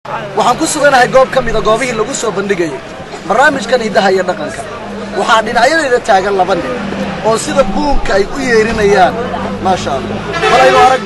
waxaan ku suganahay goob ka mida goobihii lagu soo bandhigayay barnaamijkan hidaha iyo dhaqanka waxaa dhinacyadayda taagan laba nin oo sida buunka ay u yeerinayaan maasha allah bal aynu aragno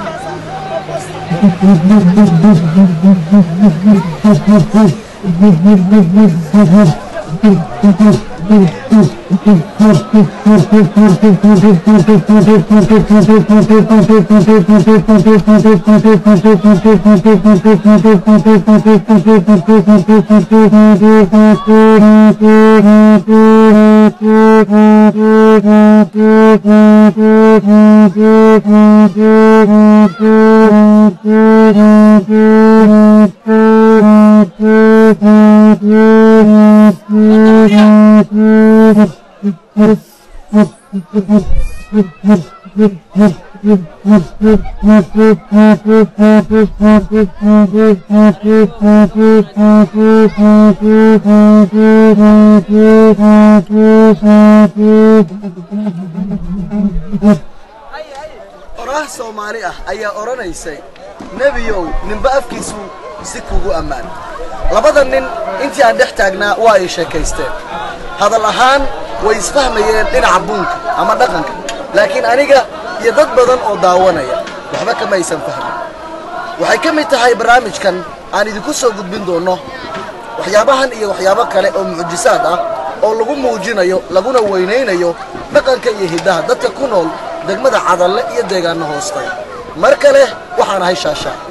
oraah soomaali ah ayaa odhanaysay nebiyow ninba afkiisu si kugu ammaan labada nin intii aan dhex taagnaa waa ay sheekaysteen hadal ahaan way isfahmayeen dhinaca buunka ama dhaqanka laakiin aniga iyo dad badan oo daawanaya waxba kama aysan fahmin waxay ka mid tahay barnaamijkan aan idinku soo gudbin doonno waxyaabahan iyo waxyaabo kale oo mucjisaad ah oo lagu muujinayo laguna weynaynayo dhaqanka iyo hiddaha dadka ku nool degmada cadalle iyo deegaanno hoostay mar kale waxaan ahay shaashaa